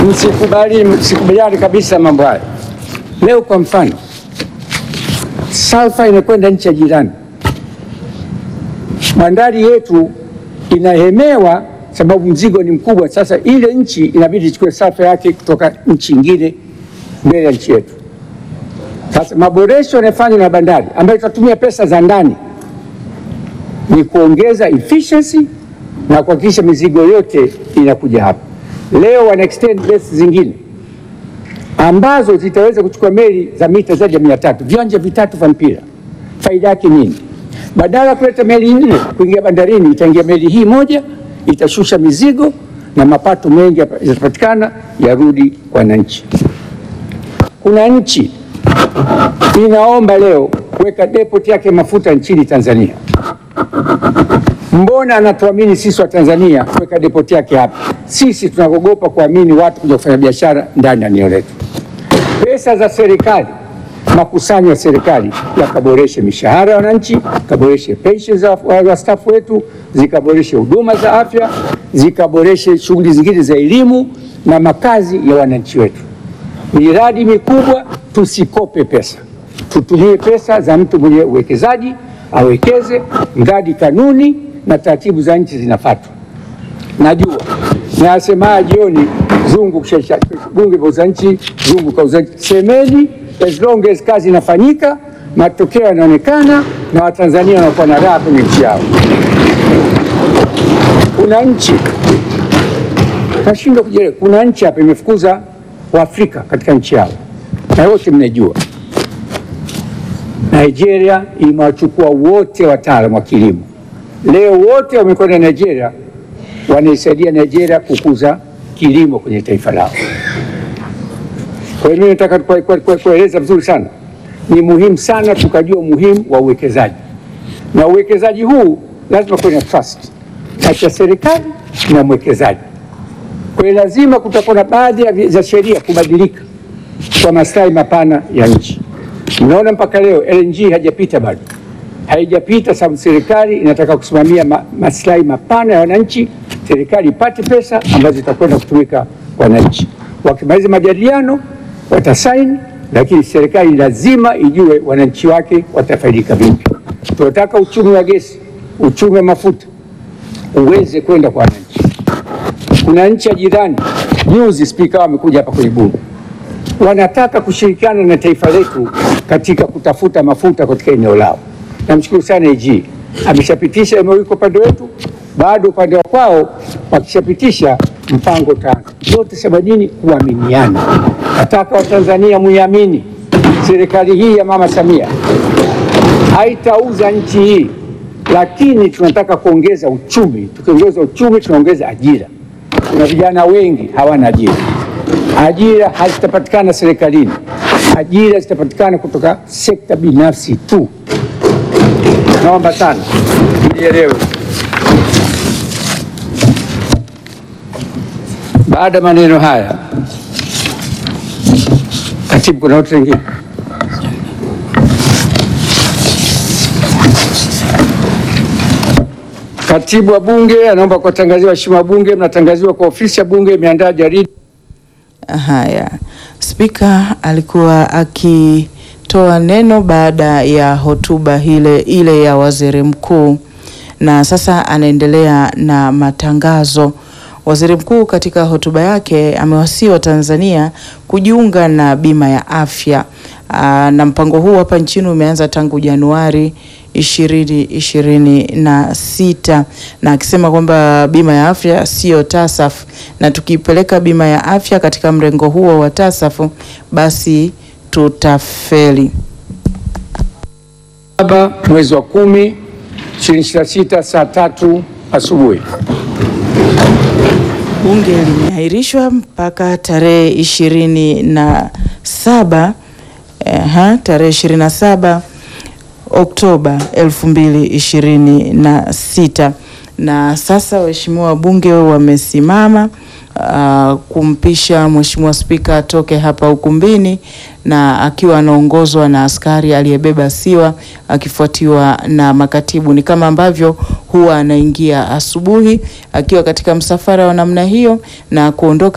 msikubali, msikubaliane kabisa mambo haya. Leo kwa mfano, salfa inakwenda nchi ya jirani, bandari yetu inahemewa sababu mzigo ni mkubwa. Sasa ile nchi inabidi ichukue salfa yake kutoka nchi nyingine mbele ya nchi yetu. Sasa maboresho yanayofanywa na bandari ambayo itatumia pesa za ndani ni kuongeza efficiency na kuhakikisha mizigo yote inakuja hapa. Leo wana extend berths zingine ambazo zitaweza kuchukua meli za mita zaidi ya mia tatu, viwanja vitatu vya mpira. Faida yake nini? Badala ya kuleta meli nne kuingia bandarini, itaingia meli hii moja, itashusha mizigo na mapato mengi yatapatikana, yarudi kwa wananchi. Kuna nchi inaomba leo kuweka depot yake mafuta nchini Tanzania. Mbona anatuamini sisi wa Tanzania kuweka depot yake hapa? Sisi tunaogopa kuamini watu kuja kufanya biashara ndani ya eneo letu. Pesa za serikali, makusanyo ya serikali yakaboreshe mishahara ya wananchi, kaboreshe pensheni za wastaafu wetu, zikaboreshe huduma za afya, zikaboreshe shughuli zingine za elimu na makazi ya wananchi wetu. Miradi mikubwa, tusikope pesa, tutumie pesa za mtu mwenye uwekezaji awekeze, mradi kanuni na taratibu za nchi zinafuatwa. Najua nasema jioni, zungu kushaisha bunge za nchi, zungu kauza nchi, semeni as long as kazi inafanyika, matokeo yanaonekana na Watanzania wanakuwa na raha kwenye nchi yao. Kuna nchi nashindwa kujielewa, kuna nchi hapa imefukuza Waafrika katika nchi yao, na wote mnajua Nigeria imewachukua wote wataalamu wa kilimo. Leo wote wamekwenda Nigeria, wanaisaidia Nigeria kukuza kilimo kwenye taifa lao. Kwa hiyo mimi nataka kueleza vizuri sana, ni muhimu sana tukajua umuhimu wa uwekezaji, na uwekezaji huu lazima kuwe na trust kati ya serikali na mwekezaji. Kwa hiyo lazima kutakuwa na baadhi za sheria kubadilika kwa maslahi mapana ya nchi. Mnaona mpaka leo LNG haijapita bado, haijapita sababu serikali inataka kusimamia ma, maslahi mapana ya wananchi. Serikali ipate pesa ambazo zitakwenda kutumika kwa wananchi. Wakimaliza majadiliano watasaini, lakini serikali lazima ijue wananchi wake watafaidika vipi. Tunataka uchumi wa gesi, uchumi wa mafuta uweze kwenda kwa wananchi. Kuna nchi ya jirani, juzi spika wamekuja hapa kwenye bunge wanataka kushirikiana na taifa letu katika kutafuta mafuta katika eneo lao. Namshukuru sana AG ameshapitisha MOU kwa upande wetu, bado upande wa kwao wakishapitisha mpango tano. Yote sema nini? Kuaminiana. Nataka Watanzania muiamini serikali hii ya Mama Samia haitauza nchi hii, lakini tunataka kuongeza uchumi. Tukiongeza uchumi, tunaongeza ajira. Kuna vijana wengi hawana ajira ajira hazitapatikana serikalini, ajira zitapatikana kutoka sekta binafsi tu. Naomba sana nielewe. Baada ya maneno haya, katibu, kuna watu wengine Katibu wa Bunge anaomba kuwatangazia waheshimiwa wabunge, mnatangaziwa kwa ofisi ya Bunge imeandaa jarida Haya, Spika alikuwa akitoa neno baada ya hotuba ile ile ya waziri mkuu, na sasa anaendelea na matangazo. Waziri mkuu katika hotuba yake amewasihi Watanzania kujiunga na bima ya afya. Aa, na mpango huu hapa nchini umeanza tangu Januari ishirini ishirini na sita na akisema kwamba bima ya afya siyo TASAF, na tukipeleka bima ya afya katika mrengo huo wa TASAF basi tutafeli. saba mwezi wa kumi 2026 saa tatu asubuhi. Bunge limeahirishwa mpaka tarehe ishirini na saba Aha, tarehe ishirini na saba Oktoba elfu mbili ishirini na sita na sasa waheshimiwa wabunge wamesimama uh, kumpisha Mheshimiwa Spika atoke hapa ukumbini na akiwa anaongozwa na askari aliyebeba siwa akifuatiwa na makatibu. Ni kama ambavyo huwa anaingia asubuhi akiwa katika msafara wa namna hiyo na kuondoka